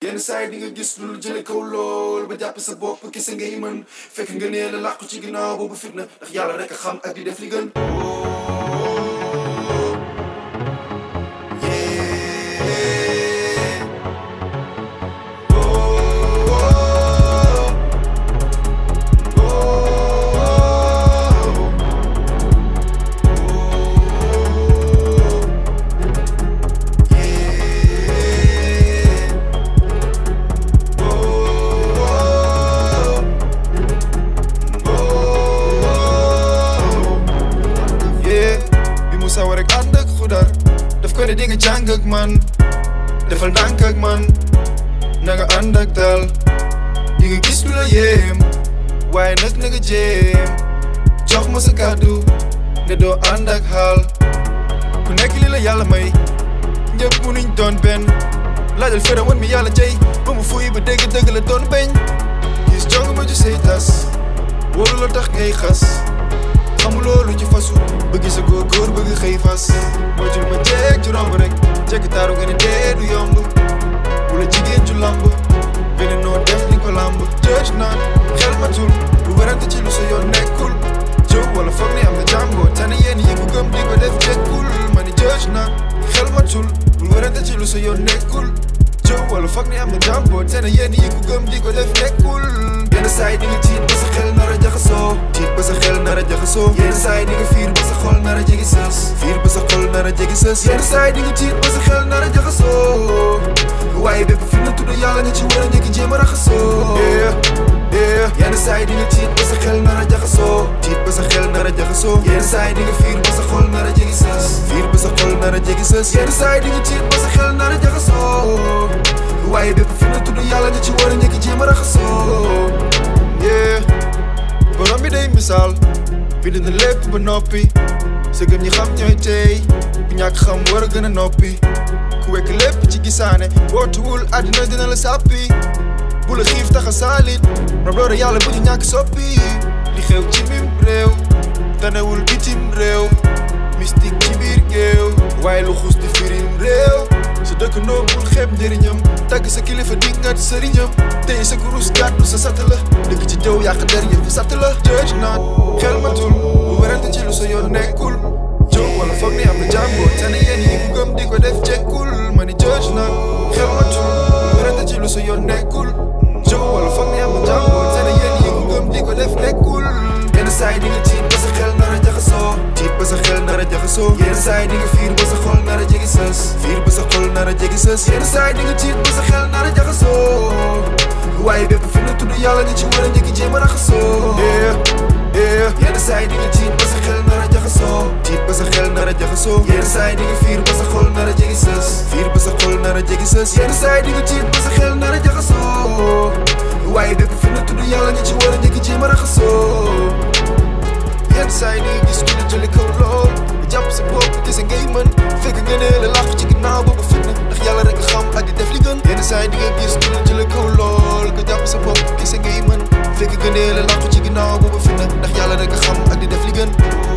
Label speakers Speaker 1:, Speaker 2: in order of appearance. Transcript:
Speaker 1: yenn saa yi di nga gis lu jële kaw lool ba jàpp sa bopp kese ngay mën fekk nga nee la làqu ci ginnaaw boobu fitna ndax yàlla rek a xam ak di def li gën
Speaker 2: yee bi mu sawar rek ànd ak xudar daf ko ne di nga jàng ak man defal ndànk ak man na nga ànd ak dal di nga gis lu la yéem waaye nag na nga jéem jox ma sa kàddu nga doo ànd ak xaal ku nekk li la yàlla may ñëpp munuñ doon benn laajal fere woon mi yàlla jey ba mu fuy ba dégg dëgg la doon beñ gis jong ma ju say tas wóolu la tax ngay xas xamuloo lu ci fasu bëgg sa góor góor bëgg xëy fas moytul ma jeeg ci romb rek jekk taaru nga ne dee du yomb bu la jigéen ju lamb beneen noo def ni ko lamb jëj naan xel matul bu werante ci lu sa yoon nekkul jëw wala foog ni am na jàmboo tane yéen yi ko gëm di ko def jekkul ma ni jëj naan xel matul bu werante ci lu sa yoon nekkul jëw wala foog ni am na jàmboo tane yéen yi ko gëm di ko def nekkul
Speaker 1: yenn saa yi di nga tiit ba sa xel nar a jaxasoo
Speaker 2: tiit ba sa xel nar a jaxasoo
Speaker 1: yenn saa yi di nga fiir ba sa xol nar a jegi sës
Speaker 2: fiir ba sa xol nar a jegi sës
Speaker 1: yenn saa yi di nga tiit ba sa xel nar a jaxasoo waaye bépp fi na tudd yàlla nga ci war a njëkk jéem a raxasoo
Speaker 2: yeah yeah
Speaker 1: yenn saa yi di nga tiit ba sa xel nar a jaxasoo
Speaker 2: tiit ba sa xel nar a jaxasoo
Speaker 1: yenn saa yi di nga fiir ba sa xol nar a jegi sës
Speaker 2: fiir ba sa xol nar a jegi sës
Speaker 1: yenn saa yi di nga tiit ba sa xel nar a jaxasoo waaye bépp fi na tudd yàlla nga ci war a njëkk jéem a raxasoo
Speaker 2: yeah borom bi day misaal bind na lépp ba noppi sa gëm ñi xam ñooy tey bu ñàkk xam war a gën a noppi ku wekk lépp ci gisaane wootuwul àddina dina la sàppi bu la xiif tax a saalit rab loolu yàlla bu ñu ñàkk soppi li xew ci mim réew tanewul bitim réew mystique ci biir géew waaye lu xus di firim réew sa dëkk ndoo bul xeeb njëriñam tagg sa kilifa dingat sëriñam tey sa kurus gàddu sa satt la dëkk ci jëw yàq der yëf satt la jëj naan xel matul bu werante ci lu sa yoon nekkul jëw wala foog ni am na jàmboo tane yéen yi ku gëm di ko def jekkul ma ni jëj naan xel matul bu werante ci lu sa yoon nekkul jëw wala foog ni am na jàmboo tane yéen yi ku gëm di ko def nekkul
Speaker 1: yenn saa yi di nga tiit ba sa xel nar a jaxasoo
Speaker 2: tiit ba sa xel nar a jaxasoo
Speaker 1: yenn saa yi di nga fiir ba sa xol nar a jegi sës
Speaker 2: fiir ba sa xol nar a jegi sës
Speaker 1: yenn saa yi di nga tiit ba sa xel nar a jaxasoo waaye bépp fi na tudd yàlla nga ci war a njëkk jéem a raxasoo
Speaker 2: yeah yeah
Speaker 1: yenn saa yi di nga tiit ba sa xel nar a jaxasoo
Speaker 2: tiit ba sa xel nar a jaxasoo
Speaker 1: yenn saa yi di nga fiir ba sa xol nar a jegi sës
Speaker 2: fiir ba sa xol nar a jegi sës
Speaker 1: yenn saa yi di nga tiit ba sa xel nar a jaxasoo waaye bépp fi na tudd yàlla nga ci war a njëkk jéem a raxasoo
Speaker 2: yenn saa yi di nga gis ku la jële kaw lool nga jàpp sa bopp gise ngay mën fekk nga ne la làqu ci ginnaaw boobu fitna ndax yàlla rek a xam ak di def li gën yenn saa yi di nga gis ku la jële kaw lool nga jàpp sa bopp gise ngay mën fekk nga ne la làqu ci ginnaaw boobu fitna ndax yàlla rek a xam ak di def li gën